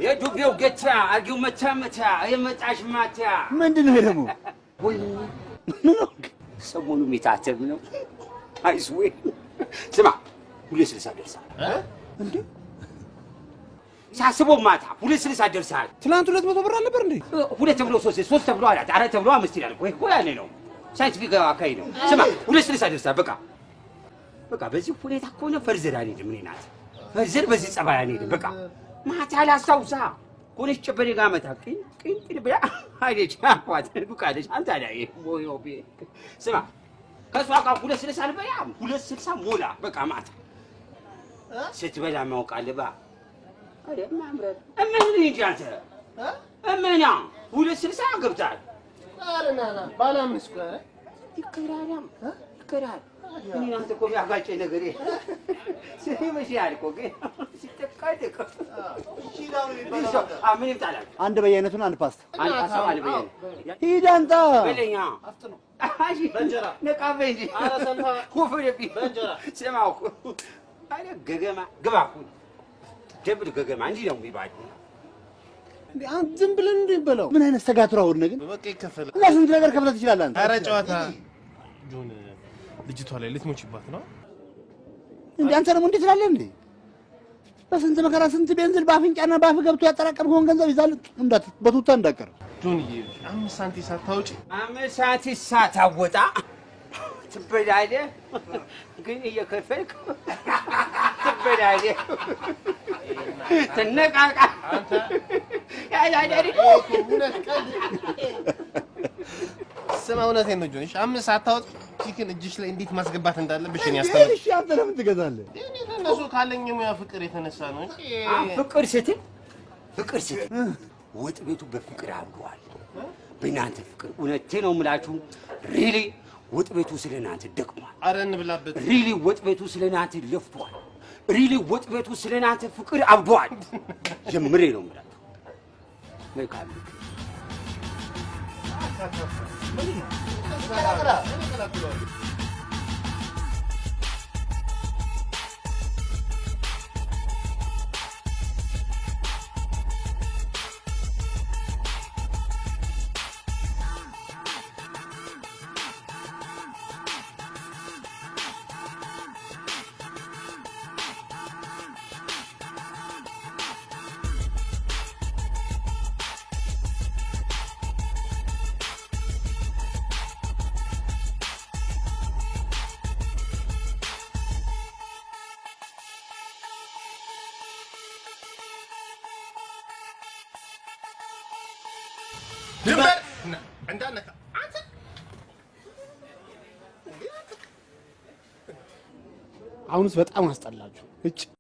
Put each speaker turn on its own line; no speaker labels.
የዱቤው ገታ አርጊው መታ መታ የመጣሽ ማታ
ምንድን ነው ደግሞ?
ወይ ሰሞኑ የሚታተብ ነው። አይስዌ ስማ፣ ሁለት ስልሳ ደርሳል።
እንዴ
ሳስበው ማታ ሁለት ስልሳ ደርሳል።
ትናንት ሁለት መቶ ብር አልነበር እንዴ?
ሁለት ተብሎ ሶስት ሶስት ተብሎ አራት አራት ተብሎ አምስት ይላል። ወይ ወይ ያኔ ነው ሳይንቲፊክ አካሄድ ነው። ስማ ሁለት ስልሳ ደርሳል። በቃ በቃ በዚህ ሁኔታ ከሆነ ፈርዘር አንሄድም። እኔ ናት ፈርዘር በዚህ ጸባይ አንሄድም። በቃ ማታ ላስታውሳ ከሆነች ጨበሬ ጋር መታ ቅን ቅን ቅን ብላ ሄደች። አፏት ዱቃለች። አንተ ላይ ቦዮ ቤ ስማ ከእሷ ጋር ሁለት ስልሳ አልበላም። ሁለት ስልሳ ሞላ በቃ ማታ ስትበላ ማወቅ አለባ አረ ማምረት እምን እንጂ አንተ እምና ሁለት ስልሳ ገብታል።
ኧረ ና ና ባለ አምስት ቆይ ኧረ
ይከራራም ይከራል። እኔ አንተ እኮ ቢያጋጨኝ ነገር ይመስላል እኮ ግን ሲጠቃደቅ ምን ይምጣላል?
አንድ በየአይነቱን አንድ ፓስታ
አንድ ሀሳብ አለ በየነ
ሂድ አንጣ።
በለኛ
በእንጀራ
ነቃበኝ እንጂ
ኧረ ሰንፋ
ወፈደብኝ።
በእንጀራ
ስማ እኮ አረ ገገማ ግባ እኮ ደብል ገገማ እንዲህ ነው የሚባለው።
እንዴ አንተ ዝም ብለን እንዴ በለው። ምን አይነት ሰጋቱራ ሁን ግን
በቃ ይከፈል።
እና ስንት ነገር ከፍለህ ትችላለህ አንተ።
ኧረ ጨዋታ ጆን ልጅቷ ላይ ልትሞችባት ነው።
እንዴ አንተ ደግሞ እንዴት ትላለህ እንዴ? በስንት መከራ ስንት ቤንዝል በአፍንጫና በአፍ ገብቶ ያጠራቀምከውን ገንዘብ ይዛል እንዳት በቱታ እንዳቀር
ጆንዬ አምስት ሳንቲም ሳታውጪ
አምስት ሰዓት ሳታወጣ ትበላለህ፣ ግን እየከፈልክ ትበላለህ። ትነቃቃ ያዳዳሪ
እውነት ቀልድ ስማ፣ እውነቴን ነው ጆን። እሺ አምስት ሳታውጪ ቺክን እጅሽ ላይ እንዴት ማስገባት እንዳለብሽ እኔ ያስተምር
እሺ አንተ ለምን ትገዛለህ?
እኔ ከእነሱ ካለኝ የሙያ ፍቅር የተነሳ ነው እንጂ
ፍቅር ስትል ፍቅር ስትል ወጥ ቤቱ በፍቅር አብሯል። በእናንተ ፍቅር እውነቴ ነው የምላችሁ። ሪሊ ወጥ ቤቱ ስለ እናንተ ደክሟል።
ኧረ እንብላበት።
ሪሊ ወጥ ቤቱ ስለ እናንተ ለፍቷል። ሪሊ ወጥ ቤቱ ስለ እናንተ ፍቅር አብዷል። ጀምሬ ነው የምላችሁ። መልካም
ድንበር እንዳነካ አንተ
አሁንስ በጣም አስጠላችሁ። እጭ